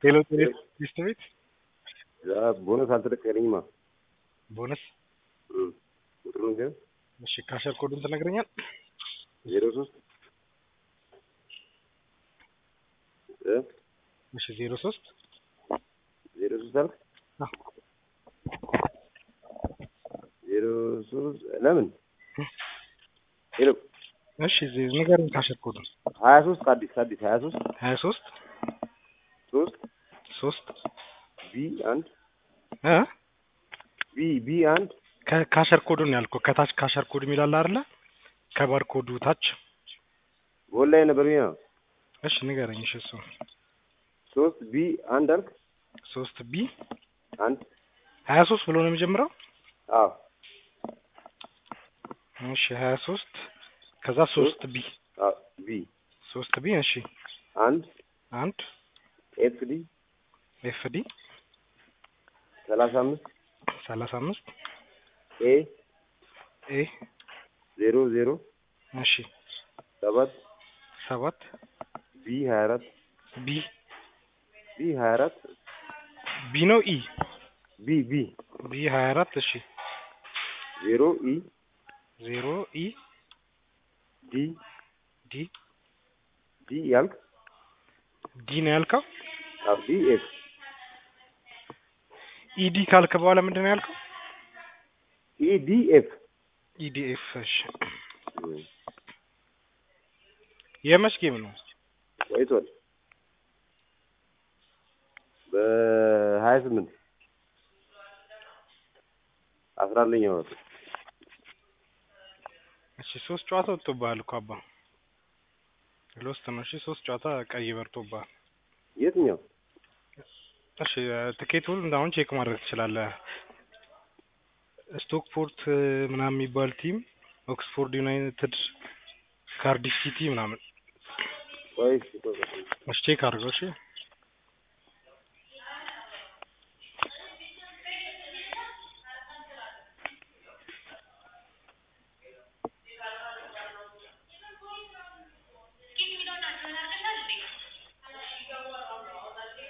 ቴሎ ቴሌ ቤት ቦነስ አልተለቀቀልኝማ። ቦነስ ቁጥሩን ግን እሺ፣ ካሸር ኮዱን ትነግረኛል? ዜሮ ሶስት እሺ፣ ዜሮ ሶስት ዜሮ ሶስት አልክ ዜሮ ሶስት ለምን ሄሎ እሺ፣ ንገረኝ ካሸር ኮዱን። ሀያ ሶስት አዲስ አዲስ ሀያ ሶስት ሀያ ሶስት ሶስት ሶስት ቢ አንድ እ ቢ ቢ አንድ ካሸር ኮዱን ያልኩህ ከታች ካሸር ኮድ የሚላል አይደለ? ከባር ኮዱ ታች በኦንላይን ነበር ቢና እሺ፣ ንገረኝ። እሺ፣ እሱ ሶስት ቢ አንድ አልክ ሶስት ቢ አንድ ሀያ ሶስት ብሎ ነው የሚጀምረው። አዎ እሺ፣ ሀያ ሶስት ከዛ ሶስት ቢ አዎ ቢ ሶስት ቢ እሺ፣ አንድ አንድ ኤፍ ዲ ኤፍ ዲ ሰላሳ አምስት ሰላሳ አምስት ኤ ኤ ዜሮ ዜሮ እሺ፣ ሰባት ሰባት ቢ ሀያ አራት ቢ ቢ ሀያ አራት ቢ ነው ኢ ቢ ቢ ቢ ሀያ አራት እሺ፣ ዜሮ ኢ ዜሮ ኢ ዲ ዲ ዲ ያልክ ዲ ነው ያልከው። አዎ ዲ ኤፍ ኢዲ ካልክ በኋላ ምንድን ነው ያልከው? ኢ ዲ ኤፍ ኢዲኤፍ እሺ። የመች ጌም ነው? ቆይቷል። በሀያ ስምንት አስራ አንደኛ ወር እሺ ሶስት ጨዋታ ወጥቶብሃል እኮ አባ ሎስት ነው። እሺ ሶስት ጨዋታ ቀይ በርቶብሃል። የትኛው እሺ ትኬቱን እንዳሁን ቼክ ማድረግ ትችላለህ። ስቶክፖርት ምናምን የሚባል ቲም፣ ኦክስፎርድ ዩናይትድ፣ ካርዲፍ ሲቲ ምናምን ቆይ እስኪ ቆይ ቆይ እሺ ቼክ አድርገው እሺ